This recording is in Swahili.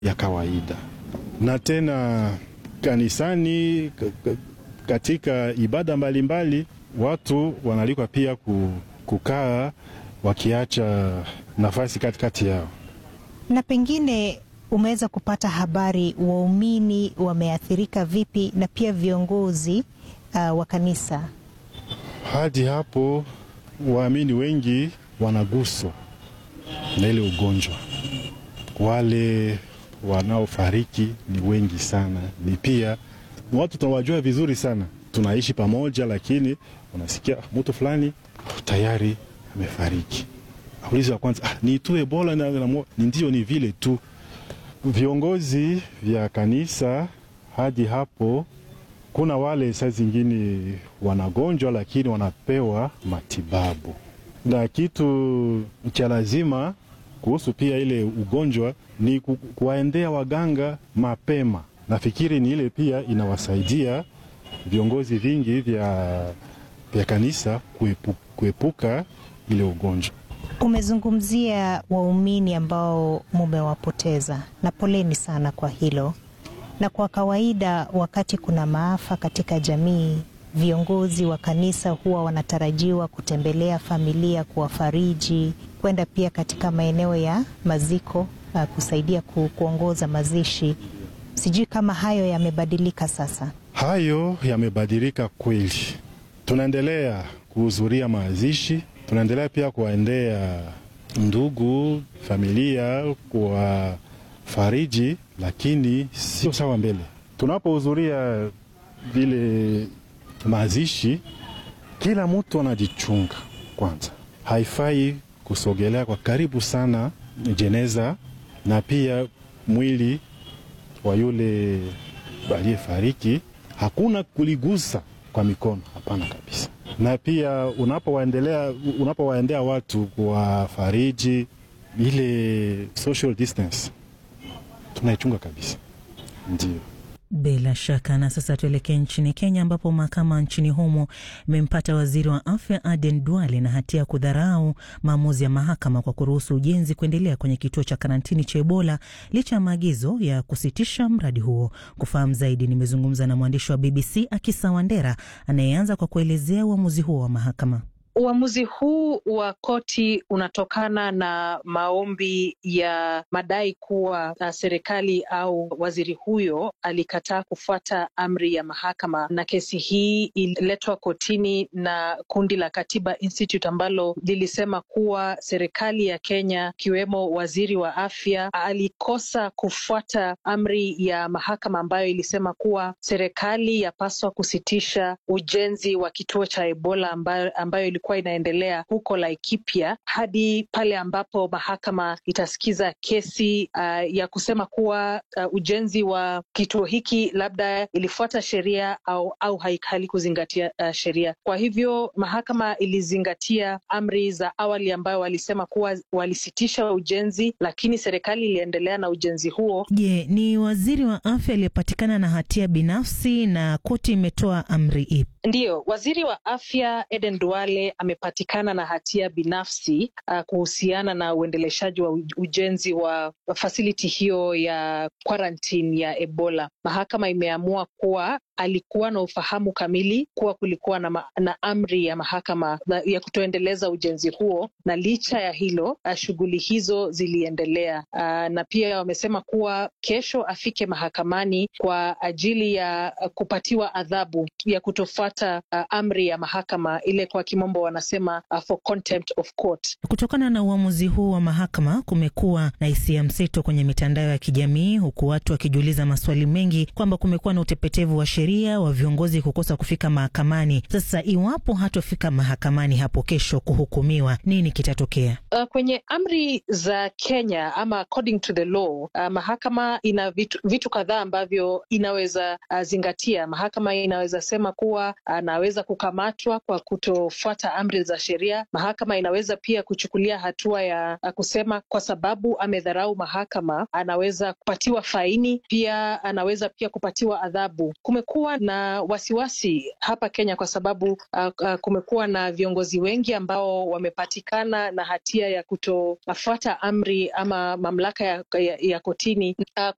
ya kawaida. Na tena kanisani, katika ibada mbalimbali mbali, watu wanalikwa pia kukaa wakiacha nafasi katikati yao. Na pengine umeweza kupata habari waumini wameathirika vipi na pia viongozi uh, wa kanisa? Hadi hapo waamini wengi wanaguswa na ile ugonjwa. Wale wanaofariki ni wengi sana, ni pia watu tunawajua vizuri sana, tunaishi pamoja, lakini unasikia mtu fulani tayari amefariki. Aulizi wa kwanza ah, ni tu Ebola? Ni ndio, ni vile tu. Viongozi vya kanisa hadi hapo, kuna wale saa zingine wanagonjwa, lakini wanapewa matibabu, na kitu cha lazima kuhusu pia ile ugonjwa ni ku, kuwaendea waganga mapema. Nafikiri ni ile pia inawasaidia viongozi vingi vya, vya kanisa kuepu, kuepuka ile ugonjwa. Umezungumzia waumini ambao mumewapoteza, na poleni sana kwa hilo. Na kwa kawaida, wakati kuna maafa katika jamii, viongozi wa kanisa huwa wanatarajiwa kutembelea familia, kuwafariji, kwenda pia katika maeneo ya maziko, uh, kusaidia ku, kuongoza mazishi. Sijui kama hayo yamebadilika sasa. Hayo yamebadilika kweli, tunaendelea kuhudhuria mazishi tunaendelea pia kuwaendea ndugu familia, kuwafariji, lakini sio sawa mbele. Tunapohudhuria vile mazishi, kila mtu anajichunga kwanza. Haifai kusogelea kwa karibu sana jeneza na pia mwili wa yule aliyefariki, hakuna kuligusa kwa mikono, hapana kabisa na pia unapowaendelea unapowaendea watu kuwafariji, ile social distance tunaichunga kabisa, ndio. Bila shaka. Na sasa tuelekee nchini Kenya, ambapo mahakama nchini humo imempata waziri wa afya Aden Duale na hatia ya kudharau maamuzi ya mahakama kwa kuruhusu ujenzi kuendelea kwenye kituo cha karantini cha Ebola licha ya maagizo ya kusitisha mradi huo. Kufahamu zaidi, nimezungumza na mwandishi wa BBC Akisa Wandera anayeanza kwa kuelezea uamuzi huo wa mahakama. Uamuzi huu wa koti unatokana na maombi ya madai kuwa uh, serikali au waziri huyo alikataa kufuata amri ya mahakama, na kesi hii ililetwa kotini na kundi la Katiba Institute ambalo lilisema kuwa serikali ya Kenya ikiwemo waziri wa afya alikosa kufuata amri ya mahakama ambayo ilisema kuwa serikali yapaswa kusitisha ujenzi wa kituo cha Ebola ambayo, ambayo ilikuwa inaendelea huko Laikipia hadi pale ambapo mahakama itasikiza kesi uh, ya kusema kuwa uh, ujenzi wa kituo hiki labda ilifuata sheria au, au halikuzingatia uh, sheria. Kwa hivyo mahakama ilizingatia amri za awali ambayo walisema kuwa walisitisha ujenzi, lakini serikali iliendelea na ujenzi huo. Je, ni waziri wa afya aliyepatikana na hatia binafsi na koti imetoa amri ipi? Ndiyo, waziri wa afya Eden Duale amepatikana na hatia binafsi uh, kuhusiana na uendeleshaji wa ujenzi wa fasiliti hiyo ya quarantine ya Ebola. Mahakama imeamua kuwa alikuwa na ufahamu kamili kuwa kulikuwa na, ma, na amri ya mahakama ya kutoendeleza ujenzi huo, na licha ya hilo shughuli hizo ziliendelea. Uh, na pia wamesema kuwa kesho afike mahakamani kwa ajili ya kupatiwa adhabu ya kutofuata uh, amri ya mahakama ile, kwa kimombo wanasema uh, for contempt of court. Kutokana na uamuzi huu wa mahakama, kumekuwa na hisia mseto kwenye mitandao ya kijamii, huku watu wakijiuliza maswali mengi kwamba kumekuwa na utepetevu wa sheria wa viongozi kukosa kufika mahakamani. Sasa iwapo hatofika mahakamani hapo kesho kuhukumiwa, nini kitatokea? Uh, kwenye amri za Kenya ama according to the law uh, mahakama ina vitu, vitu kadhaa ambavyo inaweza uh, zingatia. Mahakama inaweza sema kuwa anaweza uh, kukamatwa kwa kutofuata amri za sheria. Mahakama inaweza pia kuchukulia hatua ya uh, kusema kwa sababu amedharau mahakama, anaweza kupatiwa faini, pia anaweza pia kupatiwa adhabu. Kumekuwa na wasiwasi hapa Kenya kwa sababu uh, uh, kumekuwa na viongozi wengi ambao wamepatikana na hatia ya kutofuata amri ama mamlaka ya, ya, ya kotini uh,